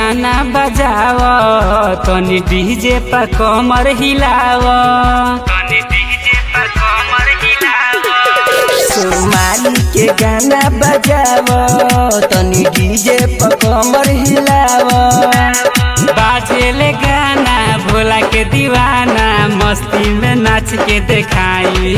गाना बजाव तनी डीजे पर कमर हिलाव तनी डीजे पर कमर हिलाव सोमाली के गाना बजाव तनी डीजे पर कमर हिलाव बाजेले गाना भोला के दीवाना मस्ती में नाच के देखाई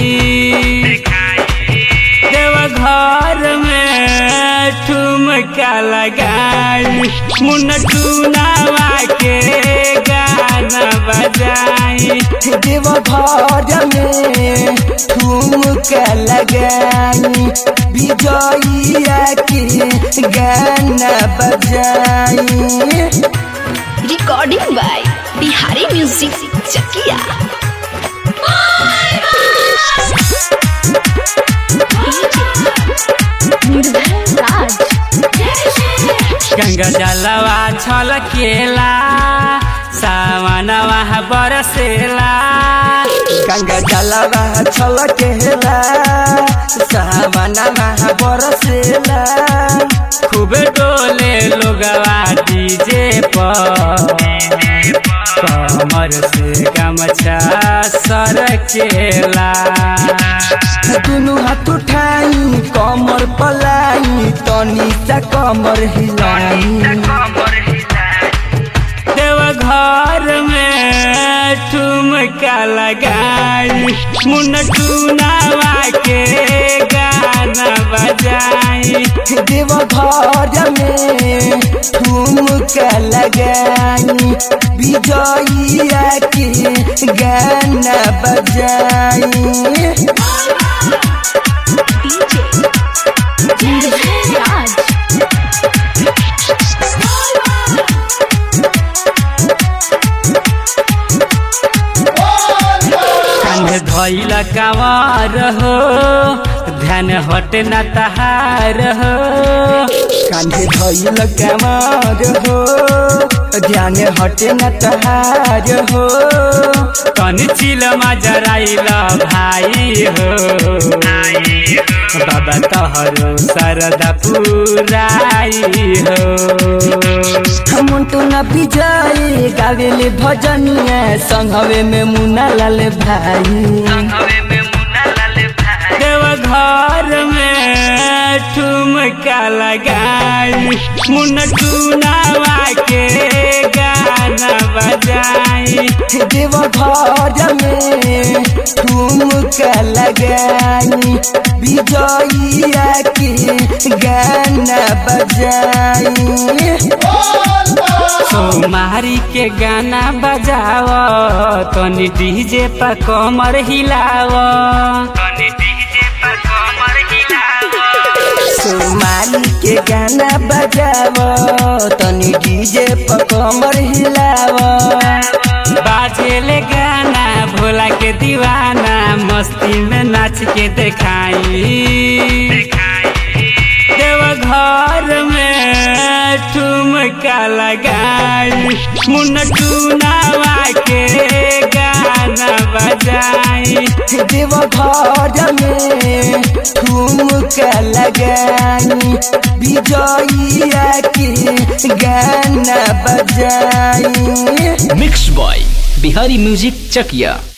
देव घर में ठुमका लगाई मुन टूनावा के गाना बजाई देव घर में ठुमका लगाई विजयिया के गाना बजाई recording by Bihari music Chakiya राज गंगा जलवा छलकेला सावनवा बरसेला गंगा जलवा छलकेला सावनवा बरसेला खूब डोले लोगवा डीजे पर कमर से गमछा सरकेला दुनु हाथ उठाई कमर पलाई तनी सा कमर हिलाई देव घर में ठुमका लगाई मुन टूनावा के गाना बजाई देव घर में ठुमका लगाई विजयिया के गाना बजाई डीजे राज कान्हे धैल कावर हो ध्यान हट न तहार हो कांधे धैल कमर हो ध्यान हटे न तहार हो कन चिल जराइल भाई हो बाबा तहरो सरदा पुराई हो मुंटू न विजय गावेले भजनिया संघवे में मुना लाल भाई देव घर में ठुमका लगाई मुन टूनावा के गाना बजाई देव घर में ठुमका लगाई विजयिया के गाना बजाई सोमारी के गाना बजाव तनी डीजे पर कमर हिलाव तनी डीजे पर कमर हिलाव सोमाली के गाना बजाव तनी डीजे पर कमर हिलाव बाजेले गाना भोला के दीवाना मस्ती में नाच के देखाई देव घर में ठुमका लगाई मुन टूनावा के गाना बजाई देव घर में ठुमका लगाई विजयिया के गाना बजाई mix by Bihari music Chakiya